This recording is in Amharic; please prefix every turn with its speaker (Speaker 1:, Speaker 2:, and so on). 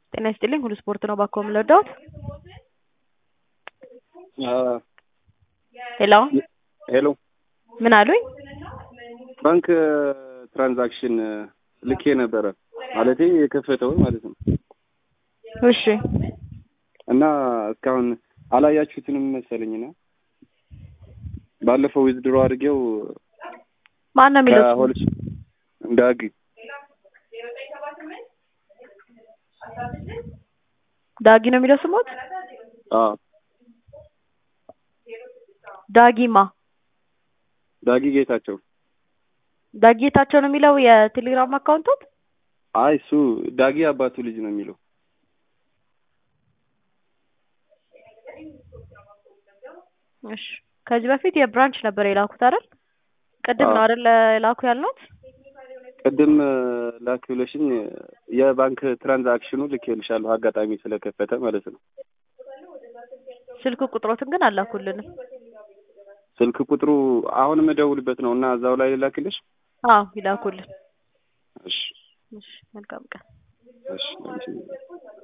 Speaker 1: ጤና ይስጥልኝ ሁሉ ስፖርት ነው ባኮ የምንወዳውት ሄሎ
Speaker 2: ሄሎ
Speaker 1: ምን አሉኝ?
Speaker 2: ባንክ ትራንዛክሽን ልኬ ነበረ ማለቴ የከፈተው ማለት ነው።
Speaker 1: እሺ
Speaker 2: እና እስካሁን አላያችሁትንም መሰለኝና ባለፈው ዊዝድሮ አድርጌው
Speaker 1: ማን ነው የሚለው? ስሙ?
Speaker 2: ከሆልስ ዳግ
Speaker 1: ዳጊ ነው የሚለው ስሞት?
Speaker 2: አዎ
Speaker 1: ዳጊማ
Speaker 2: ዳጊ ጌታቸው
Speaker 1: ዳጊ ጌታቸው ነው የሚለው የቴሌግራም አካውንቶት?
Speaker 2: አይ እሱ ዳጊ አባቱ ልጅ ነው የሚለው
Speaker 1: እሺ ከዚህ በፊት የብራንች ነበር የላኩት አይደል? ቅድም ነው
Speaker 2: አዎ።
Speaker 1: አይደል የላኩ ያልነውት?
Speaker 2: ቅድም ላክ ብለሽኝ የባንክ ትራንዛክሽኑ ልኬልሻለሁ አጋጣሚ ስለከፈተ ማለት ነው።
Speaker 1: ስልክ ቁጥሮትን ግን አላኩልንም።
Speaker 2: ስልክ ቁጥሩ አሁን የምደውልበት ነው እና እዛው ላይ ላክልሽ።
Speaker 1: አዎ ይላኩልን።
Speaker 2: እሺ
Speaker 1: እሺ መልካም ቀን።
Speaker 2: እሺ አንቺ